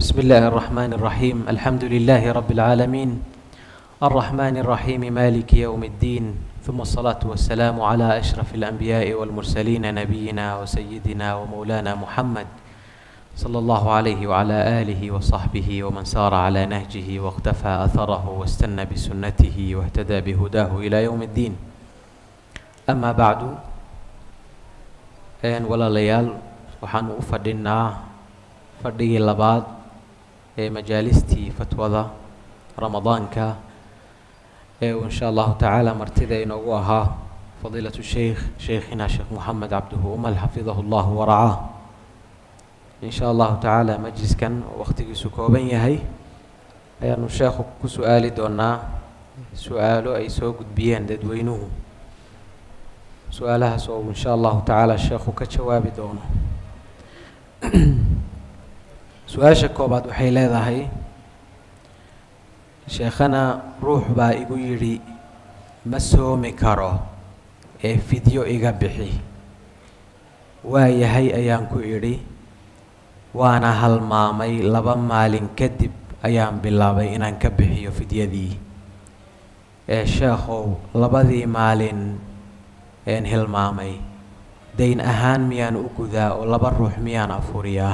بسم الله الرحمن الرحيم الحمد لله رب العالمين الرحمن الرحيم مالك يوم الدين ثم الصلاة والسلام على أشرف الأنبياء والمرسلين نبينا وسيدنا ومولانا محمد صلى الله عليه وعلى آله وصحبه ومن سار على نهجه واقتفى أثره واستنى بسنته واهتدى بهداه إلى يوم الدين أما بعد een walaalayaal waxaanu u fadhinaa fadhigii labaad ee majaalistii fatwada ramadaanka ee uu insha allahu tacaala martida inoogu ahaa fadiilatu sheikh sheikhina sheekh moxamed cabduhu umal xafidahu llahu waracaa insha allahu tacaala majliskan oo wakhtigiisu kooban yahay ayaanu sheekhu ku su-aali doonaa su-aalo ay soo gudbiyeen dadweynuhu su-aalahaas oo insha allahu tacaala sheekhu ka jawaabi doono su-aasha koobaad waxay leedahay sheekhana ruux baa igu yidhi ma soomi karo ee fidyo iga bixi waa yahay ayaan ku idhi waana halmaamay laba maalin kadib ayaan bilaabay inaan ka bixiyo fidyadii ee sheekhow labadii maalin een hilmaamay dayn ahaan miyaan u gudaa oo laba ruux miyaan afuriyaa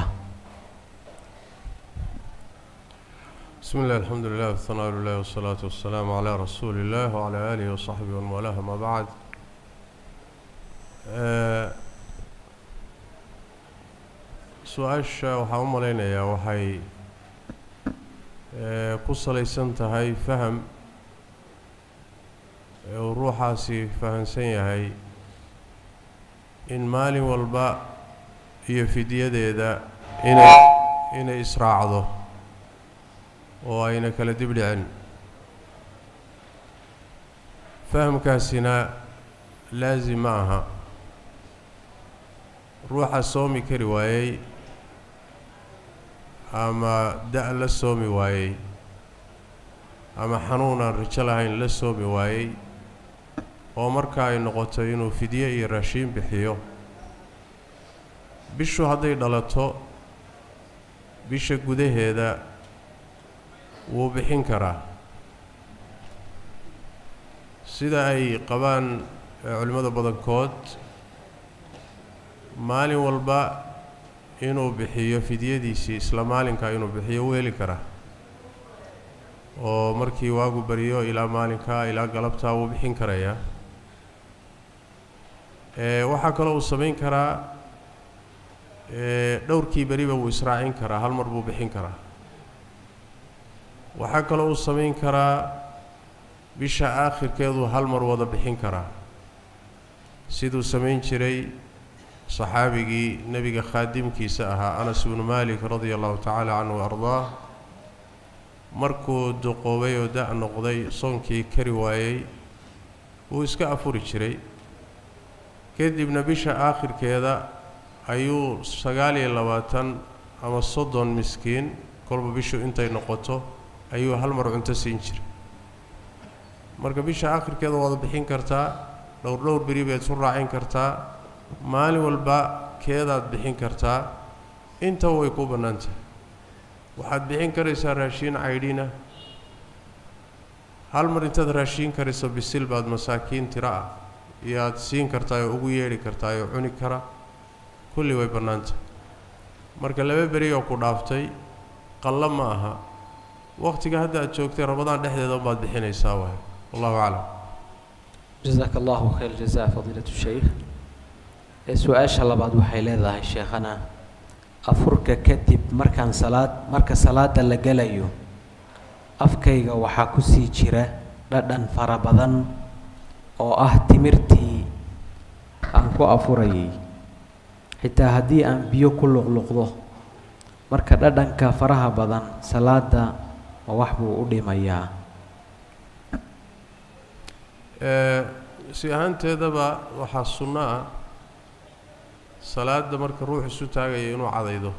بسم الله الحمد لله والثناء لله والصلاة والسلام على رسول الله وعلى آله وصحبه ومن والاه ما بعد آه، su-aasha waxaan u malaynayaa waxay ee, ku salaysan tahay faham ee uu ruuxaasi fahamsan yahay in maalin walba iyo fidyadeeda inay inay israacdo oo ayna kala dib dhicin fahamkaasina laasim ma aha ruuxa soomi kari waayey ama da- la soomi waayey ama xanuun aan rijo lahayn la soomi waayey oo marka ay noqoto inuu fidye iyo raashiin bixiyo bishu hadday dhalato bisha gudaheeda wuu bixin karaa sida ay qabaan culimmada badankood maalin walba inuu bixiyo fidyadiisii isla maalinka inuu bixiyo wuu heli karaa oo markii waagu bariyo ilaa maalinka ilaa galabtaa wuu bixin karayaa ee waxaa kaloo uu samayn karaa ee dhowrkii beriba wuu israacin karaa hal mar buu bixin karaa waxaa kaloo uu samayn karaa bisha aakhirkeeduu hal mar wada bixin karaa siduu samayn jiray saxaabigii nebiga khaadimkiisa ahaa anas ibnu malik radia allahu tacaala canhu ardaah markuu duqoobay oo da- noqday soonkii kari waayey wuu iska afuri jiray kadibna bisha aakhirkeeda ayuu sagaal iyo labaatan ama soddon miskiin kolba bishu intay noqoto ayuu hal mar cunto siin jiray marka bisha aakhirkeeda waad bixin kartaa dhowr dhowr beri baad isu raacin kartaa maalin walba keedaad bixin kartaa intaba way kuu bannaan tahay waxaad bixin karaysaa raashiin caydhina hal mar intaad raashiin karayso bisil baad masaakiin tiro ah iyo aad siin kartaa oo ugu yeedhi kartaa oo cuni kara kulli way bannaan tahay marka laba beri oo ku dhaaftay qallo ma aha waqtiga hadda aad joogtay ramadaan dhexdeeda unbaad bixinaysaa waay wallahu aclam jazaaka allahu khayr jazaa fadiilatu sheikh ee su-aasha labaad waxay leedahay sheekhana afurka kadib markaan salaad marka salaada la gelayo afkayga waxaa kusii jira dhadhan fara badan oo ah timirtii aan ku afurayay xitaa haddii aan biyo ku luqluqdo marka dhadhanka faraha badan salaada ma wax buu u dhimayaa ee si ahaanteedaba waxaa sunno ah salaada marka ruux isu taagaya inuu cadaydo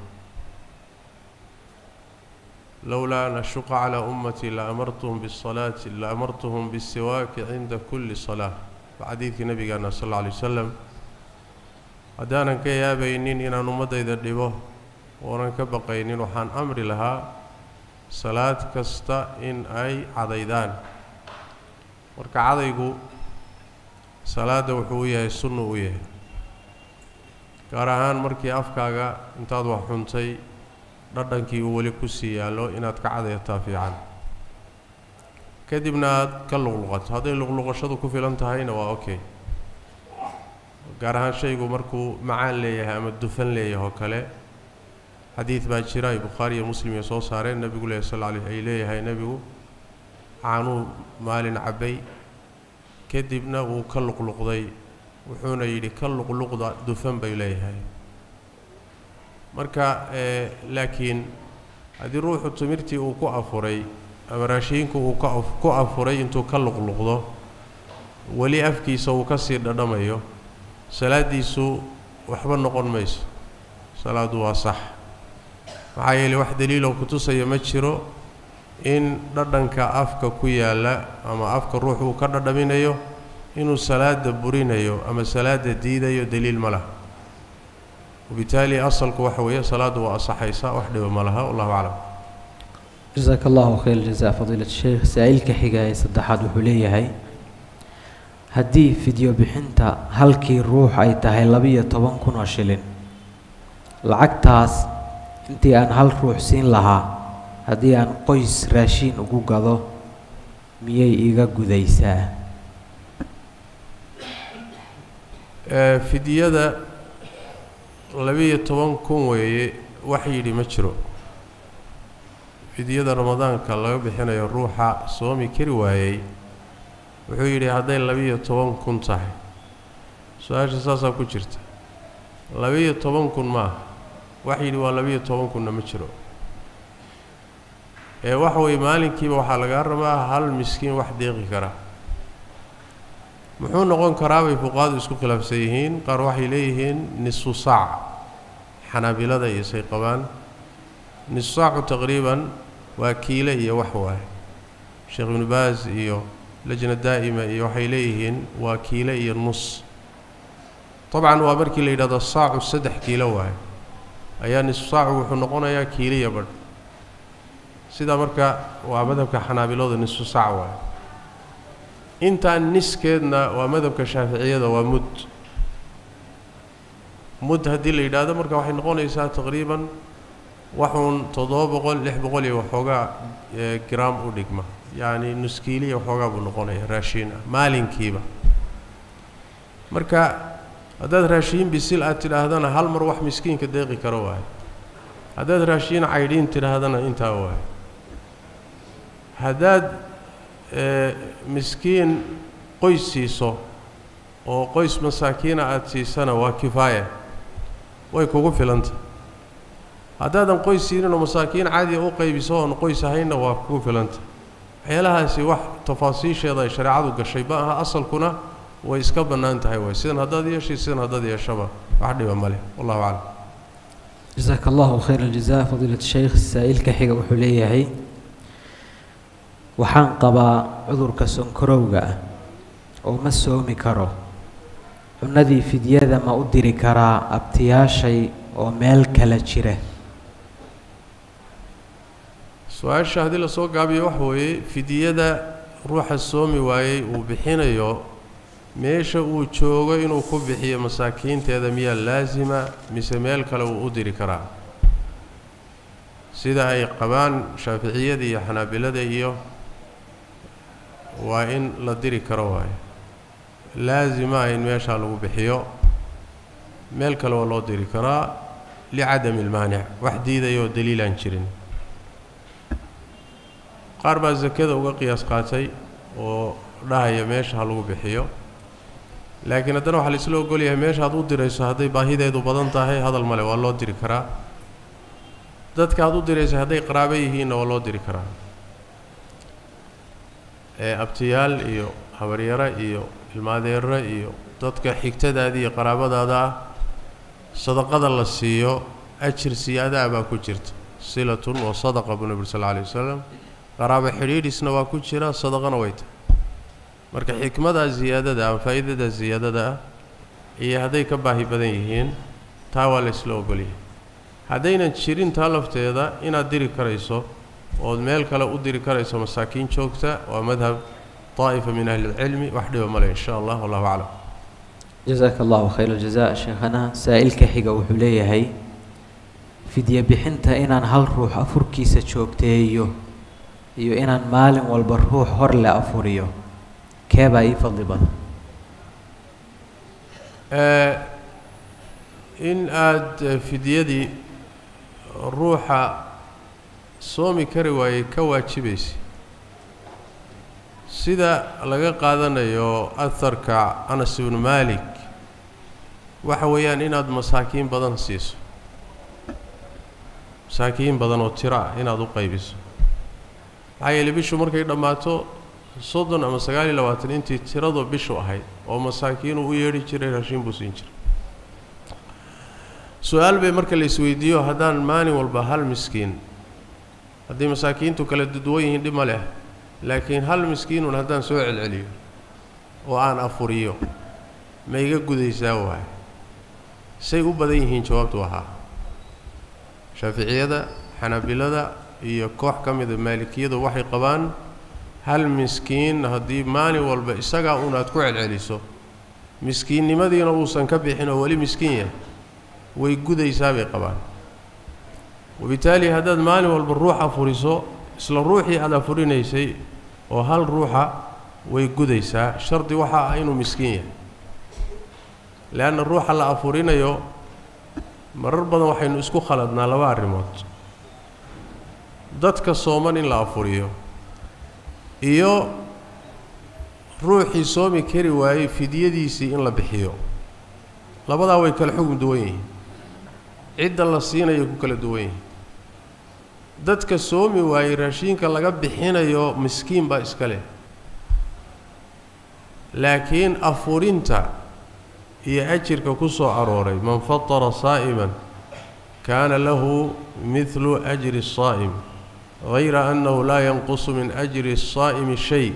lowlaa an ashuqa calaa ummatii la amartuhum bisalaati la amartuhum bisiwaaki cinda kulli salaa waa xadiidkii nabigeena sal alla alay wasalam haddaanan ka yaabaynin inaan ummaddayda dhibo oonan ka baqaynin waxaan amri lahaa salaad kasta in ay cadaydaan marka cadaygu salaadda wuxuu u yahay sunnu u yahay gaar ahaan markii afkaaga intaad wax xuntay dhadhankii uu weli ku sii yaallo inaad ka cadayataa fiican kadibna aad ka luqluqato hadday luqluqashadu ku filan tahayna waa okay gaar ahaan shaygu markuu macaan leeyahay ama dufan leeyahay oo kale xadiid baa jira ay bukhaari iyo muslim iyo soo saareen nebigu leh sal alay ay leeyahay nebigu caanuu maalin cabbay kadibna wuu ka luqluqday wuxuuna yidhi ka luqluqda dufan bay leeyahay marka laakiin haddii ruuxu timirtii uu ku afuray ama raashiinku uu ka ku afuray intuu ka luqluqdo weli afkiisa uu ka sii dhadhamayo salaaddiisu waxba noqon mayso salaaddu waa sax maxaa yeeley wax daliiloo kutusaya ma jiro in dhadhanka afka ku yaalla ama afka ruux uu ka dhadhaminayo inuu salaada burinayo ama salaada diidayo daliil ma laha wabitaali asalku waxa weeye salaaddu waa asaxaysa wax dhiba ma laha wallahu aclam jasaaka allahu khayr jazaa fadiilat sheekh saa-iilka xiga ee saddexaad wuxuu leeyahay haddii fidyo bixinta halkii ruux ay tahay labiyo toban kun oo shilin lacagtaas intii aan hal ruux siin lahaa haddii aan qoys raashiin ugu gado miyay iga gudaysaa fidyada labiyo toban kun weeye wax yidhi ma jiro fidyada ramadaanka laga bixinayo ruuxa soomi kari waayey wuxuu yidhi hadday labiyo toban kun tahay su-aasha saasaa ku jirta labiyo toban kun maaha wax yidhi waa labiyo toban kunna ma jiro ee waxa weeye maalinkiiba waxaa lagaa rabaa hal miskiin wax deeqi kara muxuu noqon karaa bay fuqahadu isku khilaafsan yihiin qaar waxay leeyihiin nisfu saac xanaabilada iyo say qabaan nisfu saacu taqriiban waa kiile iyo wax waaye sheekh ibnu baas iyo lajna daa'ima iyo waxay leeyihiin waa kiile iyo nus dabcan waa markii la yidhahdo saacu saddex kiilo waaye ayaa nisfu saacu wuxuu noqonayaa kiiliya badh sidaa marka waa madhabka xanaabilooda nisfu saac waaye intaan niskeedna waa madhabka shaaficiyada waa mud mud haddii la yidhaahdo marka waxay noqonaysaa taqriiban waxuun toddoba boqol lix boqol iyo waxoogaa gram u dhigma yacni nuskiiliya waxoogaa buu noqonaya raashiin ah maalinkiiba marka haddaad raashiin bisil aad tidhaahdana hal mar wax miskiinka deeqi karo waayo haddaad raashiin caydhiin tidhaahdana intaa waayo haddaad miskiin qoys siiso oo qoys masaakiina aada siisana waa kifaaya way kugu filanta haddaadan qoys siinin oo masaakiin caadiya u qaybiso oon qoys ahaynna waa kugu filanta waxyaalahaasi wax tafaasiisheeda ay shareecadu gashay ma aha asalkuna way iska bannaan tahay waay sidan haddaad yeeshay sidan haddaad yeeshaba wax dhiba ma leh wallahu aclam jasaaka allahu khayr aljazaa fadiilat sheykh saa-iilka xiga wuxuu leeyahay waxaan qabaa cudurka sonkorowga ah oo ma soomi karo cunadii fidyada ma u diri karaa abtiyaashay oo meel kala jira su-aasha haddii lasoo gaabiyo waxa weeye fidyada ruuxa soomi waayey uu bixinayo meesha uu joogo inuu ku bixiyo masaakiinteeda miyaa laasima mise meel kale uu u diri karaa sida ay qabaan shaaficiyada iyo xanaabilada iyo waa in la diri karo waayo laasima in meeshaa lagu bixiyo meel kale waa loo diri karaa licadami ilmaanic wax diidayoo daliilaan jirin qaar baa sakada uga qiyaas qaatay oo dhahaya meesha ha lagu bixiyo laakiin haddana waxaa laisla ogolyahay meesha aad u dirayso hadday baahideedu badan tahay hadal male waa loo diri karaa dadka aad u dirayso hadday qaraabo yihiinna waa loo diri karaa ee abtiyaal iyo habaryaro iyo ilmaadeero iyo dadka xigtadaada iyo qaraabadaada ah sadaqada la siiyo ajir siyaadaa baa ku jirta silatun wa sadaqa buu nebi sal alla alay wasalam qaraabo xidhiidhisna waa ku jira sadaqana way tahay marka xikmadaa ziyaadada ama faa'iidadaa ziyaadada ah iyo hadday ka baahi badan yihiin taa waa la isla ogolyahay haddaynan jirin taa lafteeda inaad diri karayso ood meel kale u diri karayso masaakiin joogta waa madhab daa'ifa min ahli lcilmi wax dhiba male in sha allah wallahu aclam jazaaka allahu khayr aljaza sheekhana saa-ilka xiga wuxuu leeyahay fidye bixinta inaan hal ruux afurkiisa joogteeyo iyo inaan maalin walba ruux hor le afuriyo keebaa ii fadli badan in aada fidyadii ruuxa soomi kari waayey ka waajibaysa sida laga qaadanayo aharka anas ibnu maalik waxa weeyaan inaad masaakiin badan siiso masaakiin badan oo tiro ah inaad u qaybiso maxaa yeeley bishu markay dhammaato soddon ama sagaal iyo labaatan intii tiradu bishu ahayd oo masaakiinuu u yeedhi jiray raashiin buu siin jiray su-aal bay marka la isweydiiyo haddaan maalin walba hal miskiin haddii masaakiintu kala duwan yihiin dhib ma leh laakiin hal miskiinun haddaan soo celceliyo oo aan afuriyo ma iga gudaysaa waay say u badan yihiin jawaabtu ahaa shaaficiyada xanaabilada iyo koox ka mida maalikiyadu waxay qabaan hal miskiin haddii maalin walba isagaa un aad ku celceliso miskiinnimadiina uusan ka bixin oo weli miskiin yahay way gudaysaa bay qabaan wabitaali haddaad maalin walba ruux afuriso isla ruuxii aad afurinaysay oo hal ruuxa way gudaysaa shardi waxa ah inuu miskiin yahay leanna ruuxa la afurinayo marar badan waxaynu isku khaladnaa laba arrimood dadka sooman in la afuriyo iyo ruuxii soomi kari waayey fidyadiisii in la bixiyo labadaa way kala xugum duwan yihiin cidda la siinaya ku kala duwan yihiin dadka soomi waayey raashiinka laga bixinayo miskiin baa iska leh laakiin afurinta iyo ajirka ku soo arooray man fatara saa'iman kaana lahu midlu ajri الsaa'im hayra annahu laa yanqusu min ajri الsaa'imi shay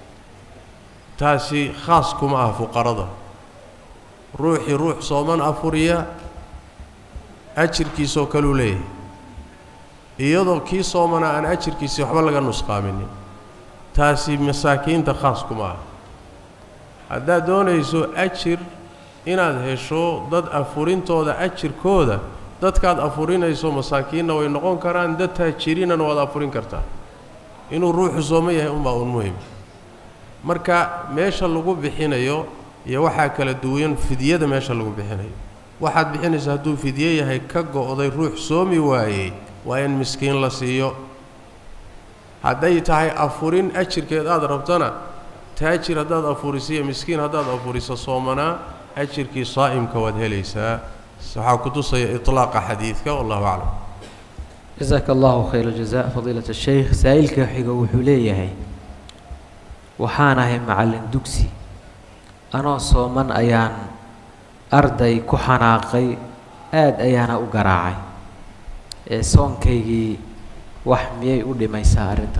taasi khaas kuma ah fuqarada ruuxii ruux sooman afuriya ajirkiisoo kaluu leeyahay iyadoo kii soomana aan ajirkiisii waxba laga nusqaaminin taasi masaakiinta khaas kuma ah haddaad doonayso ajir inaad hesho dad afurintooda ajirkooda dadkaad afurinayso masaakiinna way noqon karaan dad taajiriinana waad afurin kartaa inuu ruuxu sooman yahay unbaa un muhim marka meesha lagu bixinayo iyo waxaa kala duwan fidyada meesha lagu bixinayo waxaad bixinaysa hadduu fidye yahay ka go-day ruux soomi waayey waa in miskiin la siiyo hadday tahay afurin ajirkeed aada rabtana taajir haddaad afurisiyo miskiin haddaad afuriso soomanaa ajirkii saa'imka waad helaysaa waxaa ku tusaya iطlaaqa xadiidka wallahu aclam jazaaka allahu khayr aljaza fadiilat الsheykh saa-ilka xiga wuxuu leeyahay waxaan ahay macallin dugsi anoo sooman ayaan arday ku xanaaqay aada ayaana u garaacay ee soonkaygii wax miyay u dhimaysaa arrinta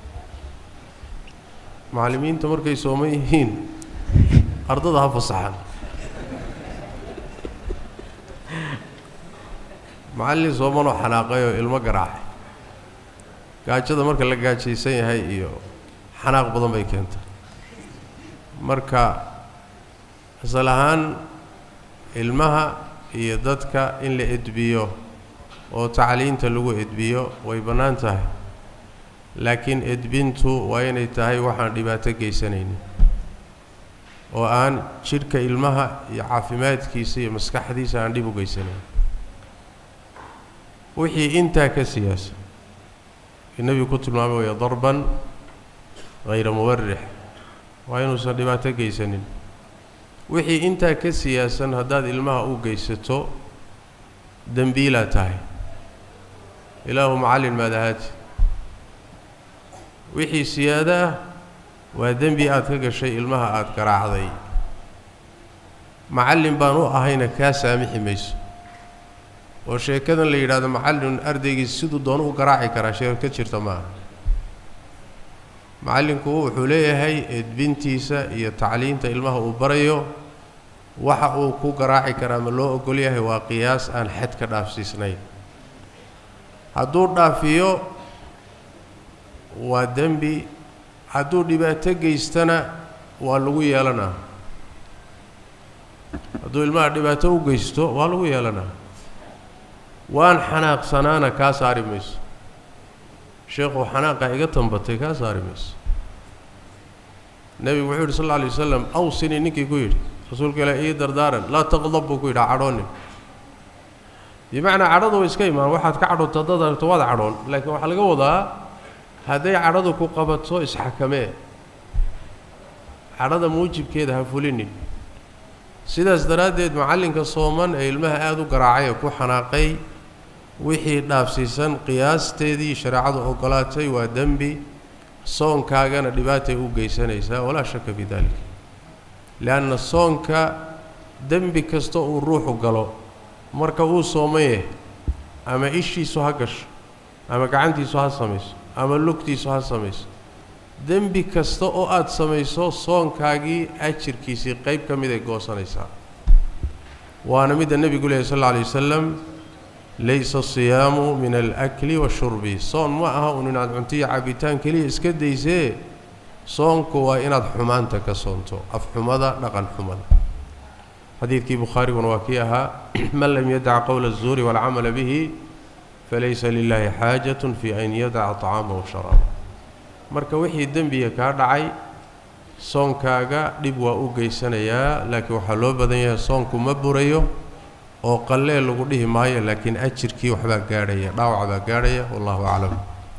macallimiinta markay sooman yihiin ardada ha fasaxaan macallin soomanoo xanaaqay oo ilmo garaacay gaajada marka la gaajaysan yahay iyo xanaaq badan bay keentay marka asal ahaan ilmaha iyo dadka in la edbiyo oo tacliinta lagu edbiyo way bannaan tahay laakiin edbintu waa inay tahay waxaan dhibaato geysanaynin oo aan jidhka ilmaha iyo caafimaadkiisa iyo maskaxdiisa aan dhib u geysanayn wixii intaa ka siyaasa nebigu ku tilmaamay waya darban hayra mubarix waa inuusan dhibaato geysanin wixii intaa ka siyaasan haddaad ilmaha u geysato dembiilaa tahay ilaahu macallin maadahaati wixii siyaado ah waa dembi aad ka gashay ilmaha aada garaacday macallin baan u ahayna kaa saamixi mayso oo sheekadan la yidhaahdo macallin ardaygiis siduu doonu u garaaci karaa sheeko ka jirta maaha macallinku wuxuu leeyahay edbintiisa iyo tacliinta ilmaha uu barayo waxa uu ku garaaci karaa ma loo ogol yahay waa qiyaas aan xad ka dhaafsiisnayn hadduu dhaafiyo waa dembi hadduu dhibaato geystana waa lagu yeelanaa hadduu ilmaha dhibaato u geysto waa lagu yeelanaa waan xanaaqsanaana kaa saari mayso sheekhu xanaaqa iga tambatay kaa saari mayso nebigu wuxuu yidhi sal alla alay wasalam awsini ninkii ku yidhi rasuulka ilaah ii dardaaran laa taqdab buu ku yidhi cadhoonin bimacnaa cadhadu way iska imaan waxaad ka cadhoonto haddaad aragto waad cadhoon laakiin waxaa laga wadaa hadday cadhadu ku qabato isxakamee cadhada muujibkeeda ha fulinin sidaas daraaddeed macallinka sooman ee ilmaha aada u garaacay ee ku xanaaqay wixii dhaafsiisan qiyaasteedii shareecadu ogolaatay waa dembi soonkaagana dhibaatay u geysanaysaa walaa shaka fi daalika leanna soonka dembi kasta uu ruuxu galo marka uu soomaye ama ishiisu ha gasho ama gacantiisu ha samayso ama lugtiisu ha samayso dembi kasta oo aada samayso soonkaagii ajirkiisii qayb ka mid ay goosanaysaa waana midda nebigu lehy sal alla alay wasalam laysa asiyaamu min alakli washurbi soon ma aha un inaad cuntiyo cabitaan keliya iska daysee soonku waa inaad xumaanta ka soonto afxumada dhaqan xumada xadiidkii bukhaariguna waa kii ahaa man lam yadac qowla الzuuri wاlcamala bihi falaysa lilahi xaajaة fi an yadaca طacaama washaraaba marka wixii dembiga kaa dhacay soonkaaga dhib waa u geysanayaa laakiin waxaa loo badan yahay soonku ma burayo oo qallee lagu dhihi maayo laakiin ajirkii waxbaa gaadhaya dhaawac baa gaadhaya wallahu aclam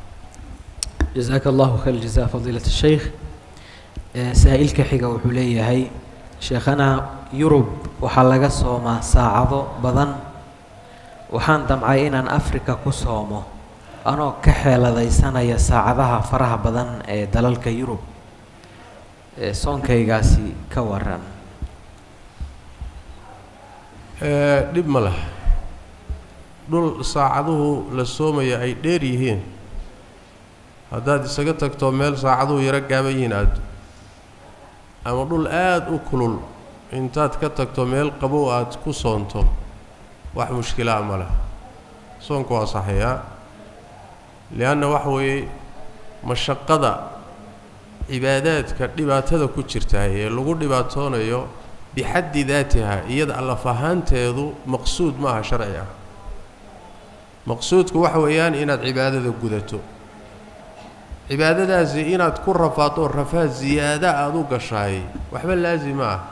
jasaaka allahu khayr jazaa fadiilat sheikh saa-ilka xiga wuxuu leeyahay sheekhana yurub waxaa laga soomaa saacado badan waxaan damcay inaan afrika ku soomo anoo ka xeeladaysanaya saacadaha faraha badan ee dalalka yurub soonkaygaasi ka waran dhib ma lah dhul saacaduhu la soomaya ay dheer yihiin haddaad isaga tagto meel saacaduhu yaro gaaban yihiin aado ama dhul aada u kulul intaad ka tagto meel qabow aad ku soonto wax mushkilaa ma leh soonku waa saxayaa lianna waxa weeye mashaqada cibaadaadka dhibaatada ku jirtaay ee lagu dhibaatoonayo bixaddi daatiha iyada allaf ahaanteedu maqsuud ma aha sharci ah maqsuudku waxa weeyaan inaad cibaadada gudato cibaadadaasi inaad ku rafaado rafaad ziyaada aada u gashaay waxba laasima ah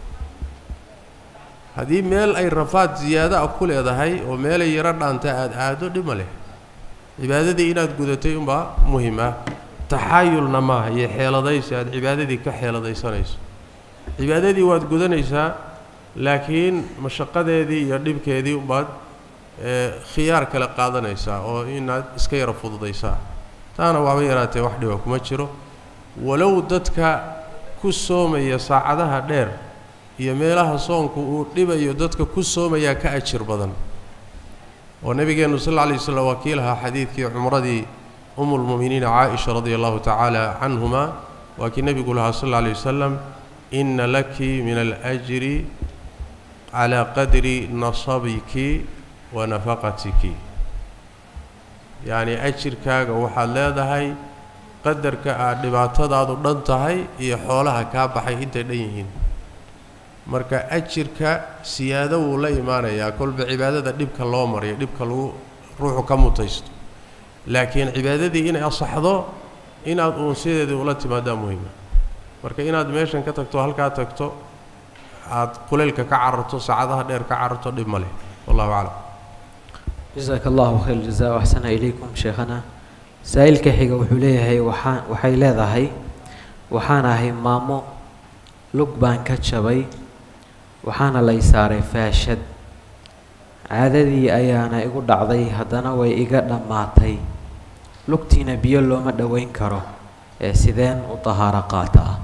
haddii meel ay rafaad ziyaado ah ku leedahay oo meelay yaro dhaanta aada aado dhib ma leh cibaadadii inaad gudatay unbaa muhim ah taxaayulna maaha iyo xeeladaysi aada cibaadadii ka xeeladaysanayso cibaadadii waad gudanaysaa laakiin mashaqadeedii iyo dhibkeedii umbaad khiyaar kale qaadanaysaa oo inaad iska yaro fududaysaa taana waaba yaraatee wax dhiba kuma jiro walow dadka ku soomaya saacadaha dheer iyo meelaha soonku uu dhibayo dadka ku soomayaa ka ajir badan oo nebigeennu sal alla alay waslam waa kii lahaa xadiidkii cumradii umulmu'miniina caaisha radia allahu tacaala canhuma waa kii nebigu lahaa sal alla alay wasalam ina laki min alajri calaa qadri nasabiki wa nafaqatiki yacni ajirkaaga waxaad leedahay qadarka aad dhibaatadaadu dhan tahay iyo xoolaha kaa baxay intay dhan yihiin marka ajirka siyaado wuu la imaanayaa kolba cibaadada dhibka loo mariyo dhibka lagu ruuxu ka mutaysto laakiin cibaadadii inay asaxdo inaad uun sideedii ula timaadaa muhima marka inaad meeshan ka tagto halkaa tagto aad kuleylka ka cararto saacadaha dheer ka cararto dhib ma leh wallahu aclam jasaaka allahu khayr jazaa axsana ilaykum sheekhana saa-ilka xiga wuxuu leeyahay waxaa waxay leedahay waxaan ahay maamo lug baan ka jabay waxaana lay saaray faashad caadadii ayaana igu dhacday haddana way iga dhammaatay lugtiina biyo looma dhoweyn karo ee sideen u tahaaro qaata ah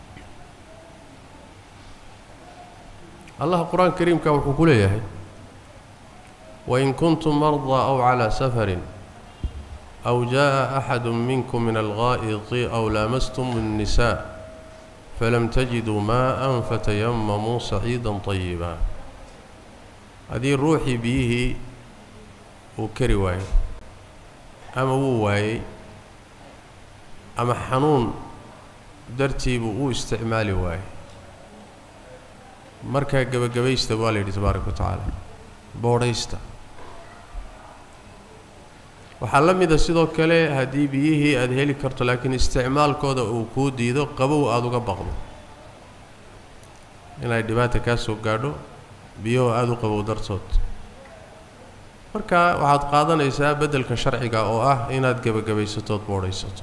allah qur-aanka kariimka wuxuu ku leeyahay wain kuntum mardaa aw calaa safarin aw jaaءa axadu minkum min alghaa'iti aw laamastum الnisaa falam tajiduu maa'an fatayamamuu saciida طayiba haddii ruuxii biyihii uu kari waayo ama wuu waayey ama xanuun dartiibuu u isticmaali waayey markaa gebagabaysta waa la yidhi tabaaraka wa tacaala boodhaysta waxaa la mida sidoo kale haddii biyihii aada heli karto laakiin isticmaalkooda uu kuu diido qabow aada uga baqdo inay dhibaata kaa soo gaadho biyuhu aada u qabow dartood marka waxaad qaadanaysaa beddelka sharciga oo ah inaad gebagabaysatood boodhaysato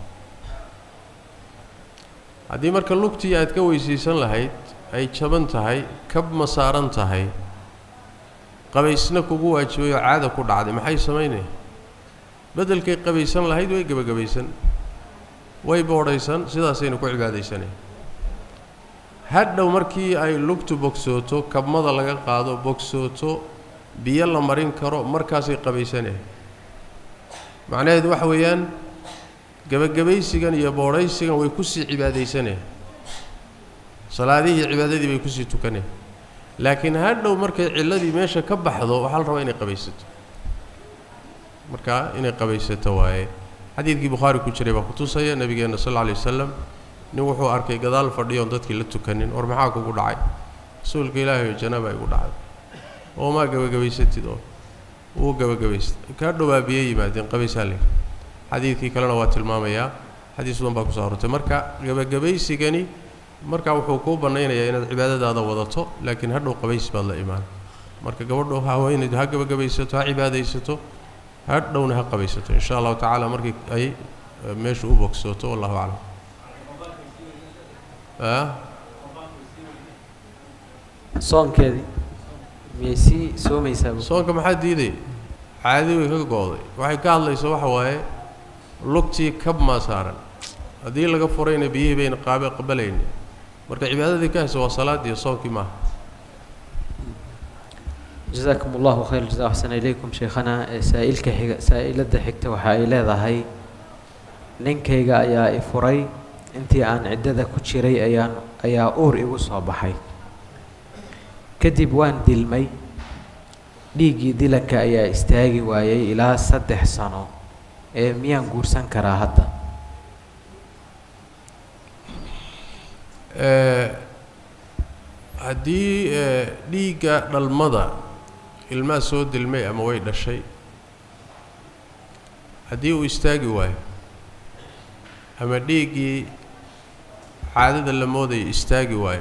haddii marka lugtii aad ka weysiisan lahayd ay jaban tahay kab ma saaran tahay qabaysna kugu waajibay oo caada ku dhacday maxay samaynaya beddelkay qabaysan lahayd way gebagabaysan way boodhaysan sidaasayna ku cibaadaysanaya hadhow markii ay lugtu bogsooto kabmada laga qaado bogsooto biyo la marin karo markaasay qabaysanaya macnaheedu waxa weeyaan gebagabaysigan iyo boodhaysigan way kusii cibaadaysanaya salaadihii cibaadadii bay kusii tukanaya laakiin hadhow markay cilladii meesha ka baxdo waxaa la rabaa inay qabaysato marka inay qabaysato waaye xadiidkii bukhaari ku jiray baa kutusaya nabigeenna sal alla alay wasalam nin wuxuu arkay gadaal fadhiyoon dadkii la tukanin war maxaa kugu dhacay rasuulka ilaahay oo janaaba igu dhacday oo maa gebagabaysatid oo wuu gebagabaystay kaa dhowaa biyo yimaadeen qabaysaa le xadiidkii kalena waa tilmaamayaa xadiis badan baa kusoo hortay marka gebagabaysigani markaa wuxuu kuu bannaynayaa inaad cibaadadaada wadato laakiin hadhow qabays baad la imaan marka gabadho haweenaydu ha gebagabaysato ha cibaadaysato hadhowna ha qabaysato in sha allahu tacaala markii ay meeshu u bogsooto wallahu aclam soonkeedii miyay sii soomaysaa soonka maxaa diiday caadi way ka go-day waxay ka hadlayso waxa waaye lugtii kab maa saaran haddii laga furayna biyihii bayna qaabe qabalayni marka cibaadadii ka haysa waa salaadii soonkii maaha jasaakum allahu khayr jasa axsana ilaykum sheekhana saa'ilka xiga saa'ilada xigta waxa ay leedahay ninkayga ayaa i furay intii aan ciddada ku jiray ayaan ayaa uur igu soo baxay kadib waan dilmay dhiiggii dilanka ayaa istaagi waayey ilaa saddex sano ee miyaan guursan karaa hadda haddii dhiigga dhalmada ilmaha soo dilmay ama way dhashay haddii uu istaagi waayo ama dhiiggii caadada la moodaya istaagi waayo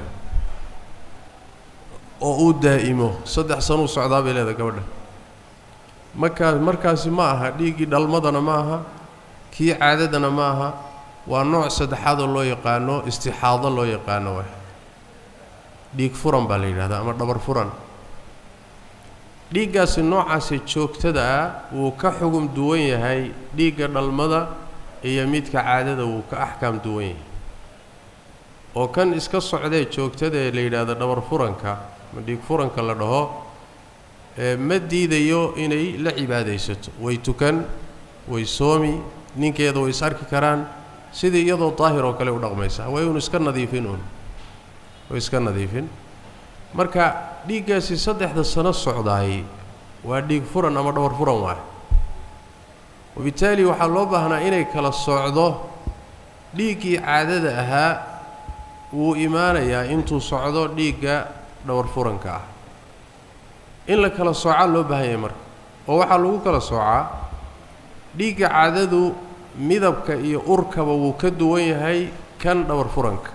oo uu daa'imo saddex sanuu socdaa bay leedahay gabadha markaa markaasi ma aha dhiiggii dhalmadana ma aha kii caadadana ma aha waa nooc saddexaadoo loo yaqaano istixaado loo yaqaano waay dhiig furan baa la yidhahdaa ama dhabar furan dhiiggaasi noocaasi joogtada ah wuu ka xugum duwan yahay dhiigga dhalmada iyo midka caadada wuu ka axkaam duwan yahay oo kan iska socdee joogtada ee la yidhaahdo dhabar furanka ama dhiig furanka la dhaho ma diidayo inay la cibaadaysato way tukan way soomi ninkeeda way is arki karaan sidii iyadoo daahir oo kale u dhaqmaysa way uun iska nadiifin uun way iska nadiifin marka dhiiggaasi saddexda sano socdaay waa dhiig furan ama dhabar furan waay wabittaali waxaa loo baahnaa inay kala socdo dhiiggii caadada ahaa wuu imaanayaa intuu socdo dhiigga dhowr furanka ah in la kala soocaa loo baahan yahay marka oo waxaa lagu kala soocaa dhiigga caadadu midabka iyo urkaba wuu ka duwan yahay kan dhowr furanka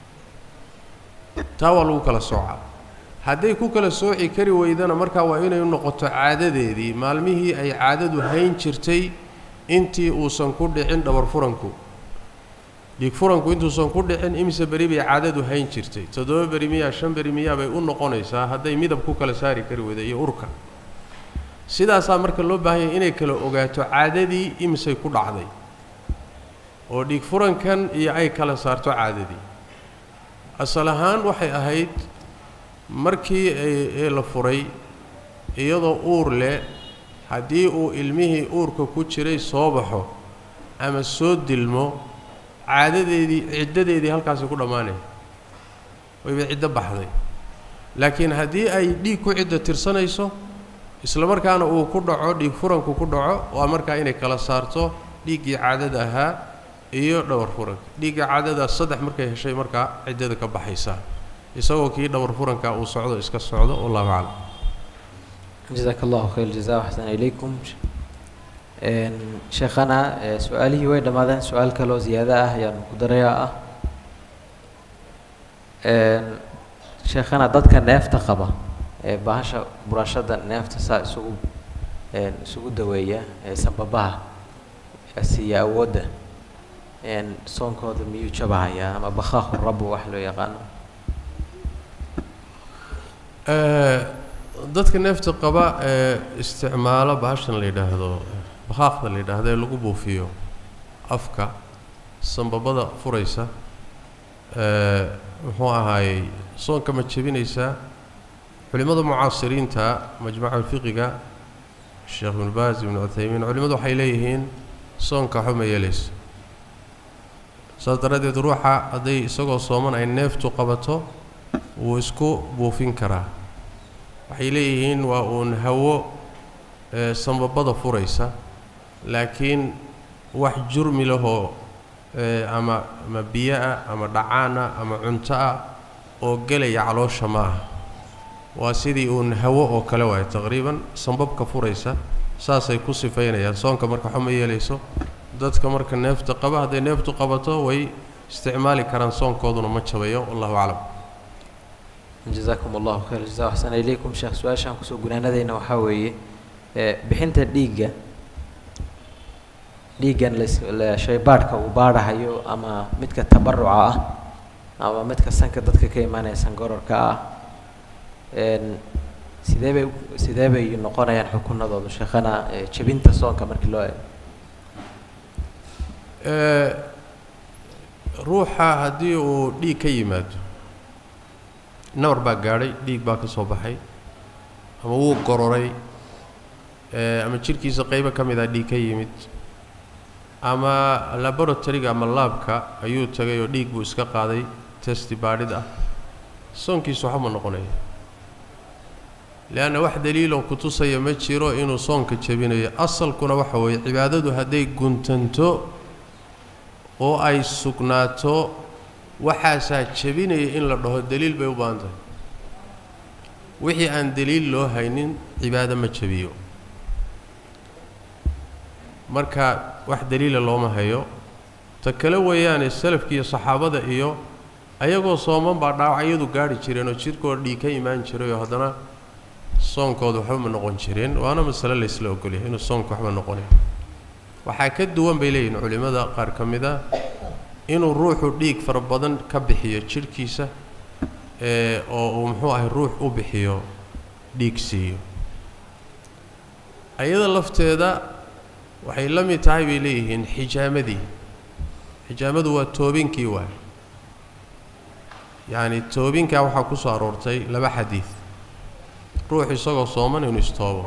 taa waa lagu kala soocaa hadday ku kala sooci kari weydana markaa waa inay noqoto caadadeedii maalmihii ay caadadu hayn jirtay intii uusan ku dhicin dhabar furanku dhiig furanku intuusan ku dhicin imise beri bay caadadu hayn jirtay toddoba beri miyaa shan beri miyaa bay u noqonaysaa hadday midab ku kala saari kari weyda iyo urka sidaasaa marka loo baahan yahay inay kala ogaato caadadii imisay ku dhacday oo dhiig furankan iyo ay kala saarto caadadii asal ahaan waxay ahayd markii ee la furay iyadoo uur leh haddii uu ilmihii uurka ku jiray soo baxo ama soo dilmo caadadeedii ciddadeedii halkaasi ku dhammaanaya wayba ciddo baxday laakiin haddii ay dhiig ku ciddo tirsanayso isla markaana uu ku dhaco dhiig furanku ku dhaco waa markaa inay kala saarto dhiiggii caadada ahaa iyo dhowr furanka dhiigga caadada saddex markay heshay markaa ciddada ka baxaysaa isagoo kii dhowr furanka uu socdo iska socdo wallahu aclam jazaaka allahu khayr jaza waxsana ilaykum sheekhana su-aalihii way dhammaadeen su-aal kaloo ziyaado ah ayaanu ku darayaa ah sheekhana dadka neefta qaba ee bahasha burashada neefta saa isugu isugu daweeya ee sanbabaha siiya awoodda soonkooda miyuu jabahayaa ama bakhaaqu rabu wax loo yaqaano dadka neefta qaba ee isticmaalo bahashan la yidhaahdo bakhaaqda la yidhaahdo ee lagu buufiyo afka sanbabada furaysa muxuu ahaayey soonka ma jebinaysaa culimmada mucaasiriinta majmaca fiqiga sheekh ibnu baas ibnu cuthaymiin culimmadu waxay leeyihiin soonka waxba ma yeelayso saas daraaddeed ruuxa hadday isagoo sooman ay neeftu qabato wuu isku buufin karaa waxay leeyihiin waa uun hawo sanbabada furaysa laakiin wax jurmi lahoo ama ama biyo ah ama dhacaan ah ama cunto ah oo gelaya caloosha ma ah waa sidii uun hawo oo kale waayo taqriiban sanbabka furaysa saasay ku sifaynayaan soonka marka waxba ma yeelayso dadka marka neefta qaba hadday neeftu qabato way isticmaali karaan soonkooduna ma jabayo wallahu aclam jazakum allahu khayr jaza axsana ilaykum sheekh su-aashaan kusoo gunaanadayna waxaa weeye bixinta dhiigga dhiiggan shaybaadhka uu baadhahayo ama midka tabaruca ah ama midka sanka dadka ka imaanaya sangororka ah sidee bay sidee bay noqonayaan xukunadooda sheekhana jebinta soonka markii loo eego ruuxa haddii uu dhiig ka yimaado nabar baa gaadhay dhiig baa ka soo baxay ama wuu gororay ama jidhkiisa qaybo ka mid ah dhiig ka yimid ama laboratoryga ama laabka ayuu tagay oo dhiig buu iska qaaday testi baadhid ah soonkiisu waxba ma noqonaya leanna wax daliiloo ku tusaya ma jiro inuu soonka jebinayo asalkuna waxa weeye cibaadadu hadday guntanto oo ay sugnaato waxaasaa jebinaya in la dhaho daliil bay u baahan tahay wixii aan daliil loo haynin cibaado ma jebiyo marka wax daliila looma hayo ta kale weeyaane salafki iyo saxaabada iyo ayagoo sooman baa dhaawacyadu gaadhi jireen oo jidhkooda dhiig ka imaan jiray oo haddana soonkooda waxba ma noqon jireen waana masale laysla ogolyahay inuu soonka waxba noqonayo waxaa ka duwan bay leeyihin culimmada qaar ka mid a inuu ruuxu dhiig fara badan ka bixiyo jidhkiisa ee oo uu muxuu ahay ruux u bixiyo dhiig siiyo ayada lafteeda waxay la mid tahay bay leeyihiin xijaamadii xijaamadu waa toobinkii waay yacni toobinkaa waxaa ku soo aroortay laba xadiid ruux isagoo sooman inuu istoobo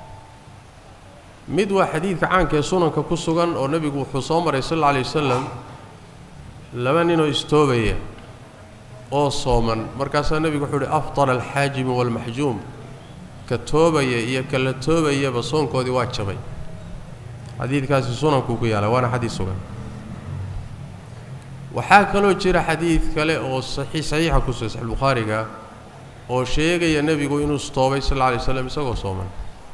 mid waa xadiidka caanka ee sunanka ku sugan oo nebigu wuxuu soo maray sal alla alay wasalam laba ninoo istoobaya oo sooman markaasaa nebigu wuxuu uhi afdala alxaajimu waalmaxjuum ka toobaya iyo ka la toobayaba soonkoodii waa jabay xadiidkaasi sunankuu ku yaala waana xadiid sugan waxaa kaloo jira xadiid kale oo saxii saxiixa ku sugan saxiix bukhaariga oo sheegaya nebigu inuu istoobay sal alla alay waslam isagoo sooman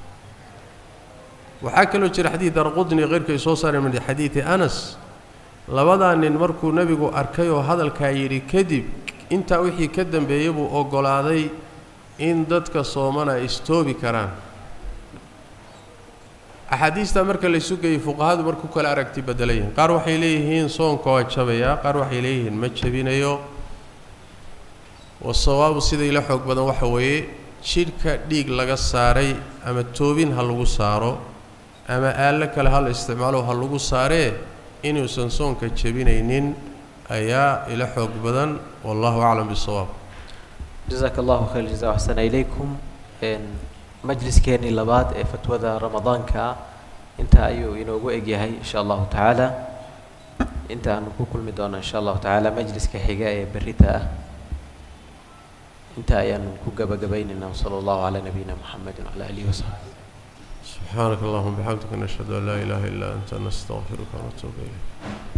waxaa kaloo jira xadiid darqudni keyrka ay soo saareen min xadiidi anas labadaa nin markuu nebigu arkay oo hadalkaa yidhi kadib intaa wixii ka dambeeyey buu oggolaaday in dadka soomana ay istoobi karaan axaadiistaa marka la isu geeyey fuqahadu marku kala aragti bedelayihin qaar waxay leeyihiin soonka waa jabayaa qaar waxay leeyihiin ma jabinayo wasawaabu sida ila xoog badan waxa weeye jidhka dhiig laga saaray ama toobin ha lagu saaro ama aallo kale ha la isticmaalo ha lagu saaree inuusan soonka jebinaynin ayaa ila xoog badan wallahu aclam bisawaab jazaaka allahu khayr jaza axsana ilaykum majliskeenii labaad ee fatwada ramadaanka ah intaa ayuu inoogu egyahay insha allahu tacaala inta aanu ku kulmi doono insha allahu tacaala majliska xiga ee berita ah inta ayaanu ku gabagabaynaynaa wsala allahu calaa nabiyina muxamedi wacala alihi wasaxbi سبحانك اللهم وبحمدك نشهد أن لا إله إلا أنت نستغفرك ونتوب إليك